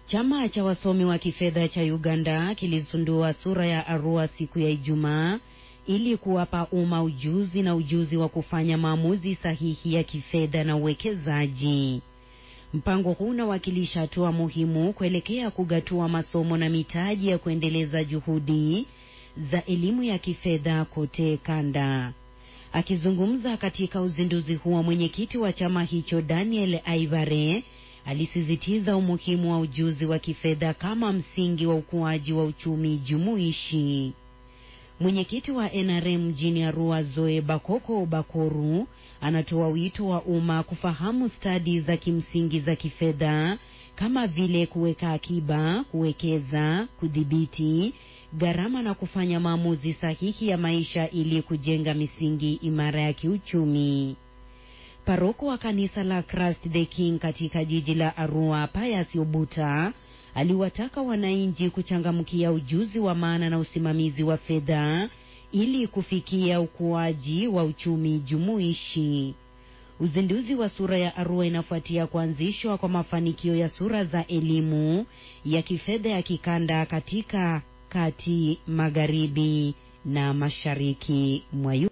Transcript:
Chama cha wasomi wa kifedha cha Uganda kilizindua sura ya Arua siku ya Ijumaa ili kuwapa umma ujuzi na ujuzi wa kufanya maamuzi sahihi ya kifedha na uwekezaji. Mpango huu unawakilisha hatua muhimu kuelekea kugatua masomo na mitaji ya kuendeleza juhudi za elimu ya kifedha kote kanda. Akizungumza katika uzinduzi huo, mwenyekiti wa chama hicho Daniel Aivare alisisitiza umuhimu wa ujuzi wa kifedha kama msingi wa ukuaji wa uchumi jumuishi. Mwenyekiti wa NRM mjini Arua, Zoe Bakoko Bakoru, anatoa wito wa umma kufahamu stadi za kimsingi za kifedha kama vile kuweka akiba, kuwekeza, kudhibiti gharama na kufanya maamuzi sahihi ya maisha ili kujenga misingi imara ya kiuchumi. Paroko wa kanisa la Christ the King katika jiji la Arua, Pius Obuta aliwataka wananchi kuchangamkia ujuzi wa maana na usimamizi wa fedha ili kufikia ukuaji wa uchumi jumuishi. Uzinduzi wa sura ya Arua inafuatia kuanzishwa kwa mafanikio ya sura za elimu ya kifedha ya kikanda katika kati, magharibi na mashariki mwa